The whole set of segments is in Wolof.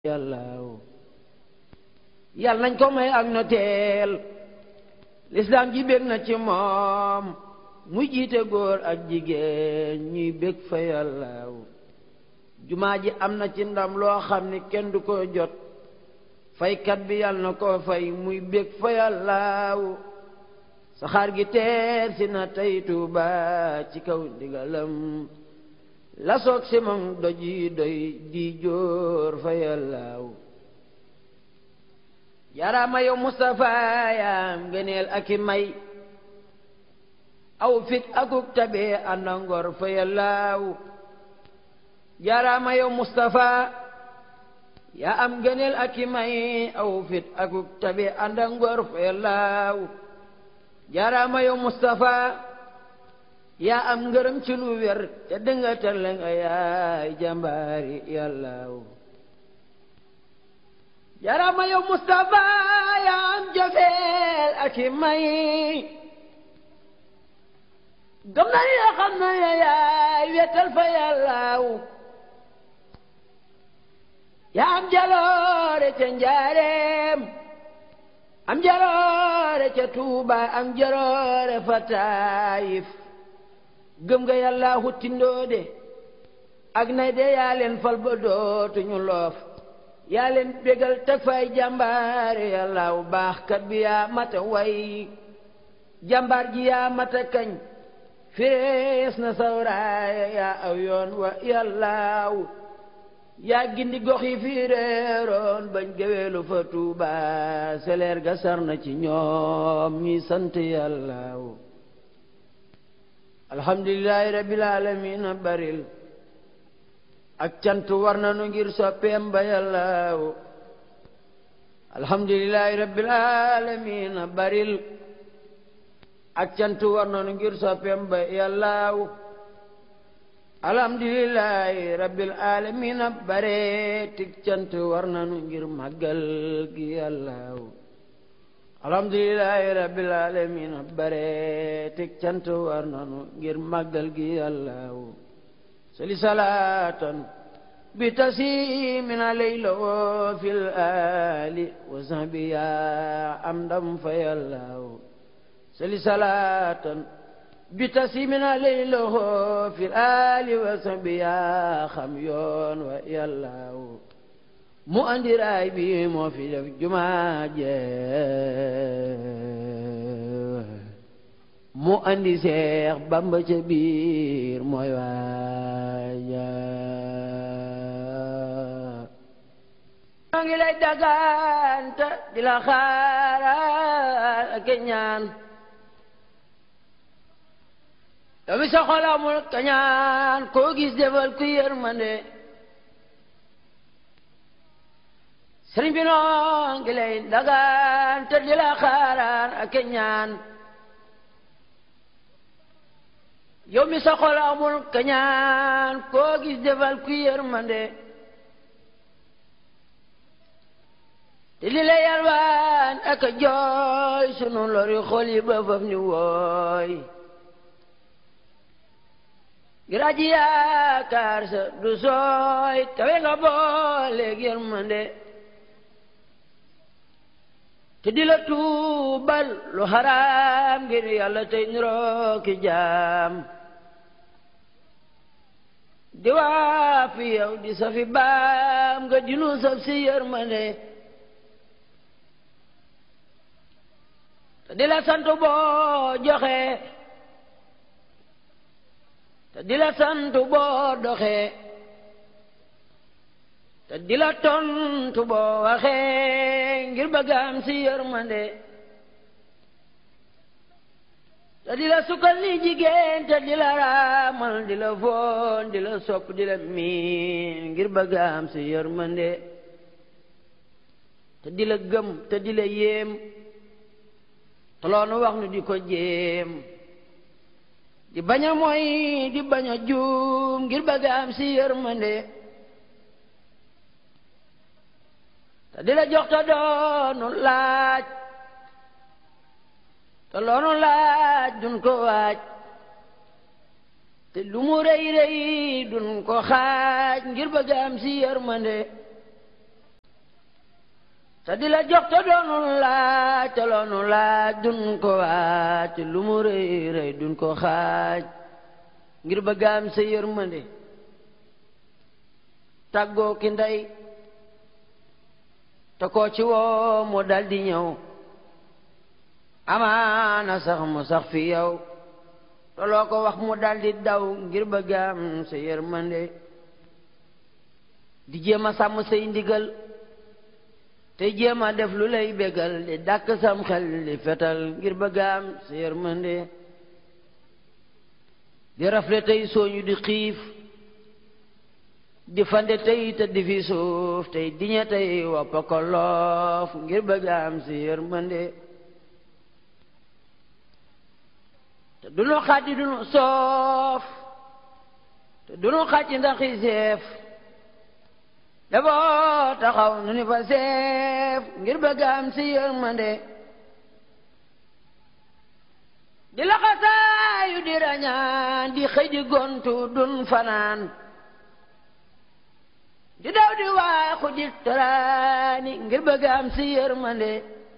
yàllaaw yal nañ ko may ak noteel lislaam ji bég na ci moom muy jiite góor ak jigéen ñuy bég fa yàllaaw jumaa ji am na ci ndam loo xam ni kenn du ko jot faykat bi yal na ko fay muy bég fa yàllaaw saxaar gi teer si na tey Tuuba ci kaw ndigalam la soog si moom doj yi doy di jóor fa yàllaaw yaraama yow Mustafa yaam gëneel ak i may aw fit akuk tabe ànda ngor fa yàllaaw yaraama yow Mustafa yaa am gëneel ak i may aw fit akuk tabe ànda ngor fa yàllaaw yaraama yow Mustafa yaa am ngërëm ci lu wér te dënga tale nga yaay jàmbaari yàllaaw jarama yow Mustafa yaa am jofeel ak i may gëm na ni yoo xam na yaay wetal fa yàllaaw yaa am jaloore ca njaareem am jaloore ca Tuuba am jaloore fa Taayif gëm nga yàlla huttindoo de ak nay de yaa leen fal ba dootuñu loof yaa leen bégal teg fay jàmbaare yàllaaw baax kat bi yaa mata way jàmbaar ji yaa mata kañ fees na sawraaya yaa aw yoon wa yàllaaw yaa gindi gox yi fii réeroon bañ géweelu fa Tuuba seleer ga sar na ci ñoom ñi sant yàllaaw alhamdulillahi rabbil alamin baril ak cant war nanu ngir soppeem ba yàllaaw alhamdulillahi rabbil alamin baril ak cant war nanu ngir soppeem ba yàllaaw alhamdulillahi rabbil alamin bare tik cant war nanu ngir màggal gi yàllaaw alhamdulillahi rabbil alamin bare teg cant war nanu ngir màggal gi yàllaaw sali salaatan bi tasimin alayla wo fil ali wa sahbi ya am ndam fa yàllaaw sali salaatan bi tasimin alayla wo fil ali wa sahbi ya xam yoon wa yàllaaw mu andi raay bi moo fi def jumaa je mu andi seex bamba ca biir mooy waaja maa ngi lay daganta di la xaaral ak ñaan yow mi sa xol amul kañaan koo gis defal ku yërmande sëriñ bi noo ngi lay dagaan te di la xaaraan ak ñaan yow mi sa xol amul kañaan koo gis defal ku yërmande te di la yalwaan ak jooy sunu lori xol yi ba faf ni wooy ngir aji yaakaar sa du sooy kawe nga booleeg yërmande te di la tuubal lu xaraam ngir yàlla tey niroo ki jaam di waa fi yow di safi baam nga dinu saf si yërmande te di la sant boo joxe te di la sant boo doxe te di la tontu boo waxee ngir bëgg am si yërmande te di la sukkal ni jigéen te di la raamal di la foon di la sopp di la miin ngir bëgg am si yërmande te di la gëm te di la yéem te loonu wax nu di ko jéem di bañ a mooy di bañ a juum ngir bëgg am si yërmande te di la jox te doonu laaj te loonu laaj dun ko waaj te lu mu rëy rëy dun ko xaaj ngir bëgg am si yërmande te di la jox te doonu laaj te loonu laaj dun ko waaj lu mu rëy rëy dun ko xaaj ngir bëgg am sa yërmande tàggoo ki ndey te koo ci woo mu dal di ñëw amaana sax mu sax fi yow te loo ko wax mu dal di daw ngir bëgg am sa yërmande di jéem a sàmm say ndigal te jéem a def lu lay bégal di dàkk sam xel di fetal ngir bëgg am sa yërmande di rafle tey sooñu di xiif di fande tey te di fi suuf tey diñe tey woppa ko loof ngir bëgg am sa yërmande te dunu xaati dunu soof te dunu xàcci ndax i seef daboo taxaw nu ni fa seef ngir bëgg am si yërmande di laxasaayu di rañaan di xëy di gontu dun fanaan di daw di waaxu di taraani ngir bëgg am si yërmande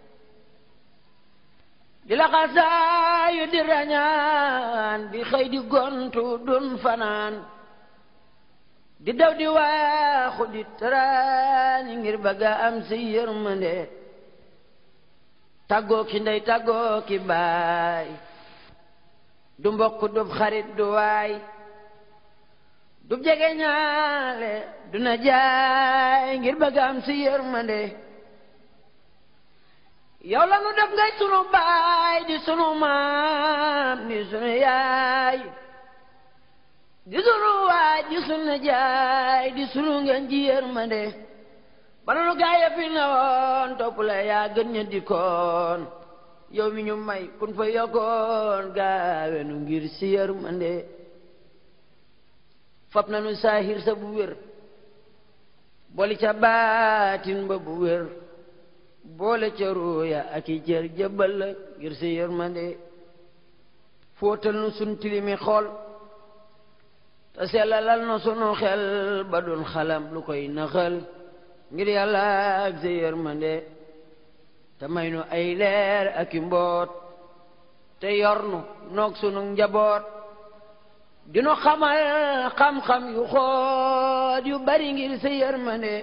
di laxasaayu di rañaan di xëy di gontu dun fanaan di daw di waaxu di taraani ngir bëgga am si yërmande tàggoo ki ndey tàggoo ki baay du mbokk du xarit du waay du jege ñaale du na jaay ngir bëgga am si yërmande yow la nu def ngay sunu baay di sunu maam di sunu yaay di sunu waay di sunu jaay di sunu ngeen ji yërmande bala nu gaaya fi ne woon topp la yaa gën ña dikkoon yow mi ñu may kun fa yokkoon gaawe nu ngir si yërmande fab na nu saahir sa bu wér boli ca baatin ba bu wér boole ca ruuya ak i cër jëbbal la ngir si yërmande fóotal nu sun tilimi xool te sellalal na sunu xel ba dun xalam lu koy naxal ngir yàlla ak sa yërmande te may nu ay leer ak i mboot te yor nu noog sunu njaboot dinu xamal xam-xam yu xoot yu bari ngir sa yërmande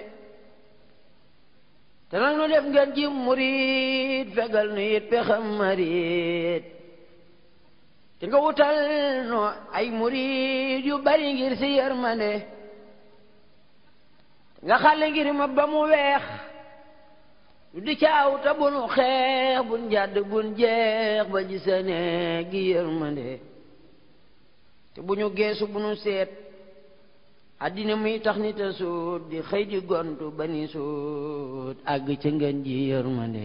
te nag nu def ngeen ji murit fegal nu it pexam marit te nga wutal nu ay murit yu bari ngir si yërmande nga xale ngir ma ba mu weex lu di caaw te bu nu xeex bun jàdd bun jeex ba gisane gi yërmande te bu ñu geesu bu nu seet àddina muy tax nit a suut di xëy di gontu ba ni suut àgg ca ngeen ji yërmande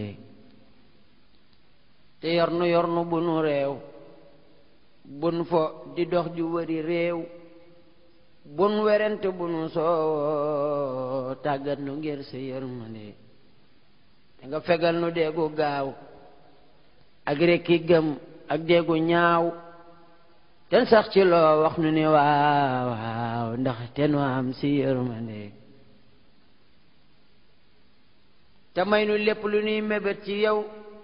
te yor nu yor nu bu nu réew bun fo di dox di wëri réew bun werente bu nu soo tàggat nu ngir sa yërmande te nga fegal nu deegu gaaw ak rekki gëm ak deegu ñaaw ten sax ci loo wax nu ni waaw waaw ndax te nu am si yërmande te may nu lépp lu nuy mébét ci yow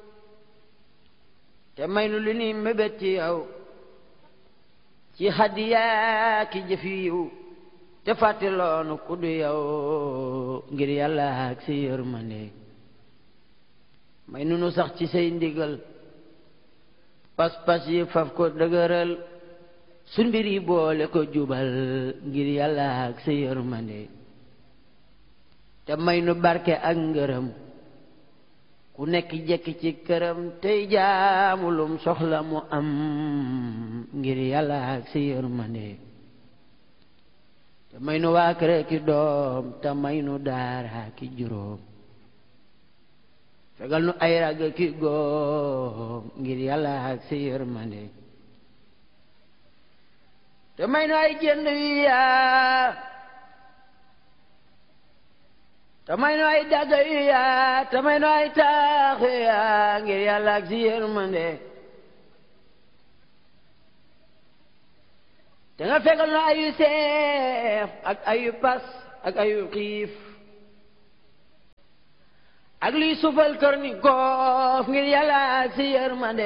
te may nu lu nuy mébét ci yow ci hadiya ki jëf yiw te fàtte loonu ku du yow ngir yàlla ak si yërmande may nu nu sax ci say ndigal pas-pas yi faf ko dëgëral sun mbir yi boole ko jubal ngir yàlla ak sa yërmande te may nu barke ak ngërëm ku nekk jekki ci këram tey jaamulum soxla mu am ngir yàlla ak sa yërmande te may nu waa kër ki doom te may nu daara ki juróom fegal nu ay rag ki góom ngir yàlla ak sa yërmande te may nu ay jënd wi yaa te may nu ay dagga yu yaa te may nu ay taax yu yaa ngir yàlla ak si yërmande te nga fegal nu ayu seef ak ayu pas ak ayu xiif ak liy sufal kër ni goof ngir yàlla si yërmande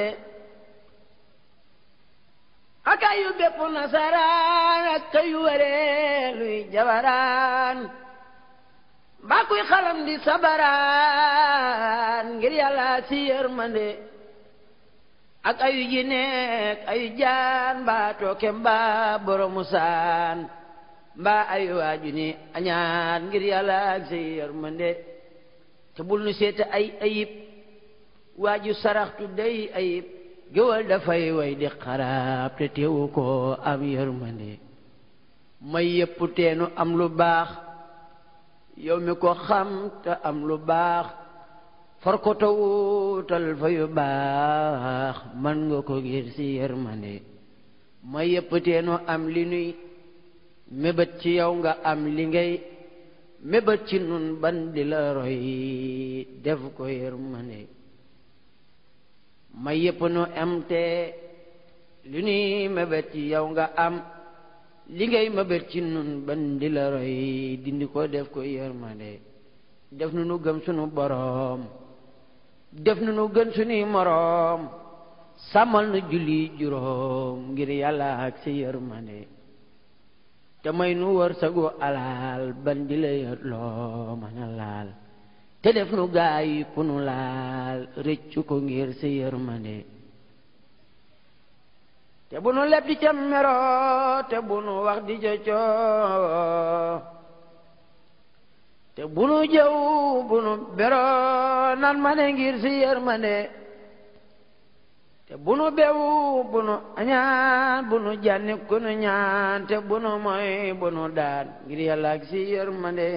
ak ayu bépp nasaraan ak ayu waree luy jabaraan mbaa kuy xalam di sabaraan ngir yàlla si yërmande ak ayu ji nekk ayu jaan mbaa tooke mbaa boromu saan mbaa ayu waaju ni añaan ngir yàlla ak si yërmande te bul nu seete ay ayib waaju saraxtu day ayib géwal dafay way di xaraab te teewu ko am yërmande may yépp teenu am lu baax yow mi ko xam te am lu baax far ko te wuutal fa yu baax man nga ko ngir si yërmande may yépp teenu am li nuy mébét ci yow nga am li ngay mébét ci nun ban di la roy def ko yërmande may yépp nu am te li nuy mébét ci yow nga am li ngay mébét ci nun ban di la roy dindi ko def ko yërmande def nu nu gëm sunu boroom def nu nu gën sunuy moroom sàmmal nu julli juróom ngir yàlla ak si yërmande te may nu wër sagu alaal ban di la yët loo mën a laal te def nu gaay pu nu laal rëccu ko ngir si yërmande te bu nu leb di ca mero te bu nu wax di ca coo te bu nu jëw bu nu bero nan ma ne ngir si yërmande te bu nu bew bu nu añaan bu nu jànni ku nu ñaan te bu nu moy bu nu daan ngir yàlla ak si yërmande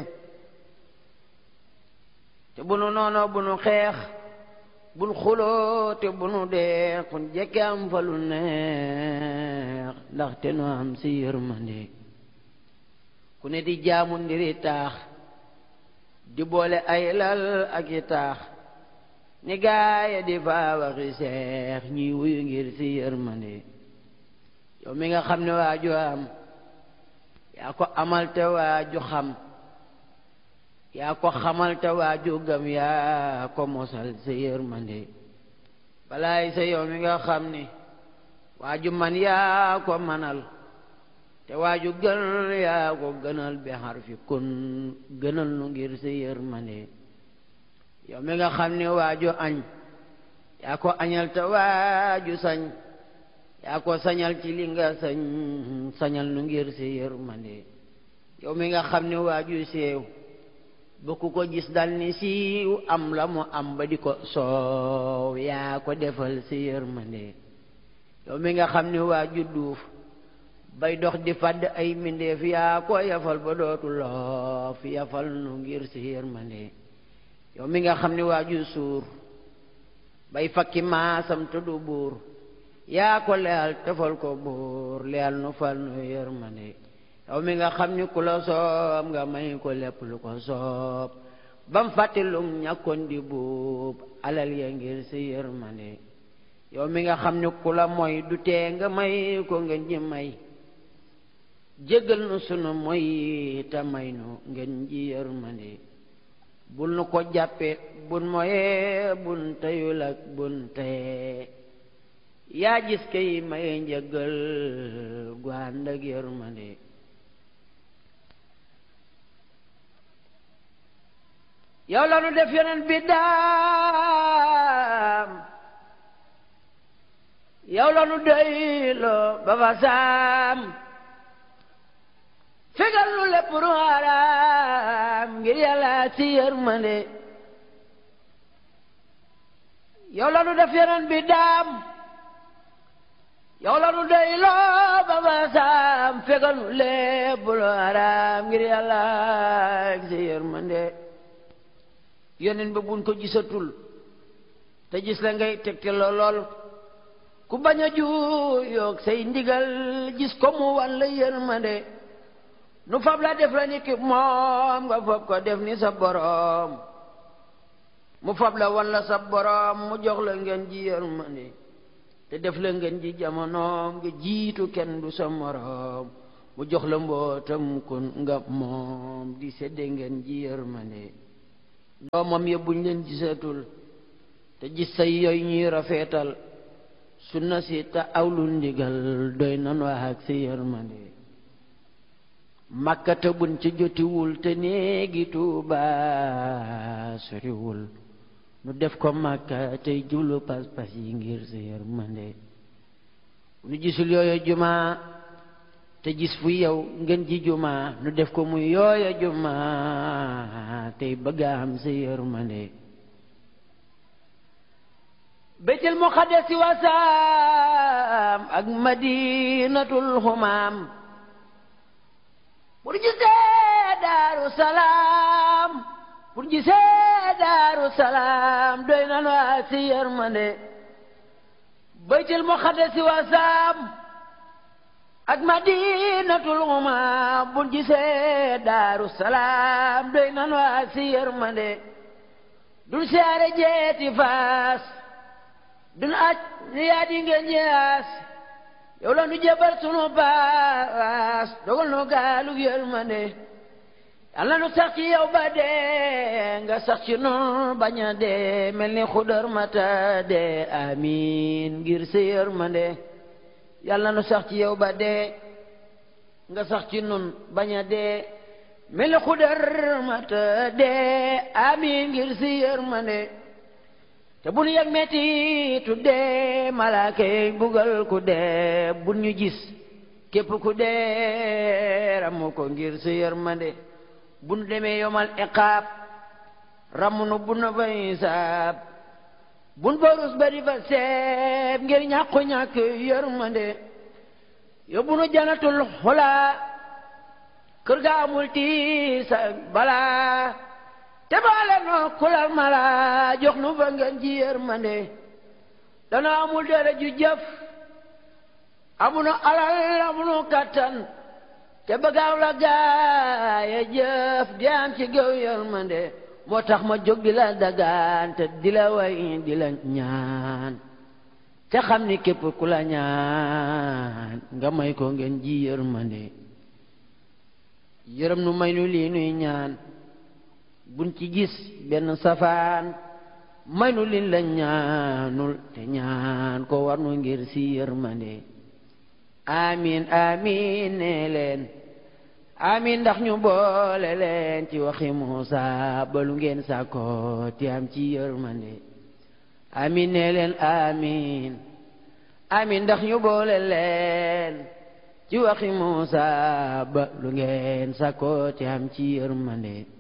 te bu nu noono bu nu xeex bu nu xuloo te bu nu deex kun jekke am fa lu neex ndax te nu am si yërmande ku ne di jaamu ndiri taax di boole ay lal ak i taax ni gaaya di faa waxi seex ñuy wuyu ngir si yërmande yow mi nga xam ne waaju am yaa ko amal te waaju xam yaa ko xamal te waaju gëm yaa ko mosal si yërmande balaay sa yow mi nga xam ni waaju man yaa ko manal te waaju gën yaa ko gënal bi xarfi kun gënal nu ngir si yërmande yow mi nga xam ne waaju añ yaa ko añal te waaju sañ yaa ko sañal ci li nga sañ sañal nu ngir si yërmande yow mi nga xam ne waaju seew ba ku ko gis dal ni siiw am la mu am ba di ko soow yaa ko defal si yërmande yow mi nga xam ne waaju duuf bay dox di fàdd ay mbindeef yaa ko yafal ba dootu loof yafal nu ngir si yërmande yow mi nga xam ne waaju suur bay fakki maasam te du buur yaa ko leyal tefal ko buur leyal nu fal nu yërmande yow mi nga xam ni ku la soob nga may ko lépp lu ko soob bam fàtti lum ñàkkoon di buub alal ya ngir si yërmande yow mi nga xam ni ku la mooy du tee nga may ko ngeen ji may jéggal nu sunu moy te may nu ngeen ji yërmande bul nu ko jàppe bun moye bun teyul ak bun teye yaa gis kay maye njëggal gu ànd ak yërmande yow la nu def yeneen bi daam yow la nu doyloo ba fa saam fegal nu lépp lu haram ngir yàlla si yërmande yow la nu def yeneen bi daam yow la nu doyloo ba fa saam fegal nu lépp lu haram ngir yàlla si yërmande yeneen ba buñ ko gisatul te gis la ngay tegte lool ku bañ a juuyoog say ndigal gis ko mu wan la yërmande nu fab la def la ni ki moom nga fab ko def ni sa boroom mu fab la wan la sa boroom mu jox la ngeen ji yërmande te def la ngeen ji jamonoom nga jiitu kenn du sa moroom mu jox la mbootam kun nga moom di sedde ngeen ji yërmande yow mi nga xam ni waaju am yaa ko amal te waaju gëm yaa ko mosal si yërmande yow mi nga xam ni waaju seew ba ku ko gis dal ni siiw am la mu am ba di ko soow yaa ko defal si yërmande doomam ya buñ leen gisatul te gis say yooyu ñuy rafetal sunna si te awlu ndigal doy nan wax ak si yërmande makkata buñ ci jotiwul te néegi tuuba soriwul nu def ko makka tey jublu pas-pas yi ngir si yërmande nu gisul yooyu juma te gis fu yow ngeen ji juma nu def ko muy yooya juma tey bëgg am si yërmande béytul muqaddasi wasaam ak madinatul xumaam pour gisee daaru salaam pour gisee daaru salaam doy na waa si yërmande béytul muqaddasi wasaam ak madinatul xumaam pour gisee daaru salaam doy na waa si yërmande dul siyaare jeeti faas dun aj ni yaa di ngeen ñaas yow la nu jébal sunu baas dogal nu gaalug yërmande yàlla nu sax ci yow ba dee nga sax ci nun bañ a dee mel ni xudar mata dee amiin ngir sa yërmande yàlla nu sax ci yow ba dee nga sax ci nun bañ a dee mel ni xudar mata dee amiin ngir sa yërmande te bu nu yëg metti tuddee malaaka yi bugal ku dee bu ñu gis képp ku dee ramu ko ngir sa yërmande bu nu demee yomal iqaab ramu nu bu nu fay saab bu nu borus ba di fa seeb ngir ñàkku ñàkk yërmande yóbbu nu janatul xulaa kër ga amul tiis ak balaa te baale noo kulal mala jox nu fa ngeen ji yërmande dana amul dara ju jëf amunu alal amunu kattan te bëggaaw la gaaya jëf di am ci géew yërmande moo tax ma jóg di la dagaan te di la way di la ñaan te xam ni képp ku la ñaan nga may ko ngeen ji yërmande yërëm nu may nu lii nuy ñaan buñ ci gis benn safaan may nu lin la ñaanul te ñaan ko war nu ngir si yërmande amin amin ne leen amin ndax ñu boole leen ci waxi Muusa balu ngeen sàkko ti am ci yërmande amin ne leen amin amin ndax ñu boole leen ci waxi Muusa balu ngeen sàkko ti am ci yërmande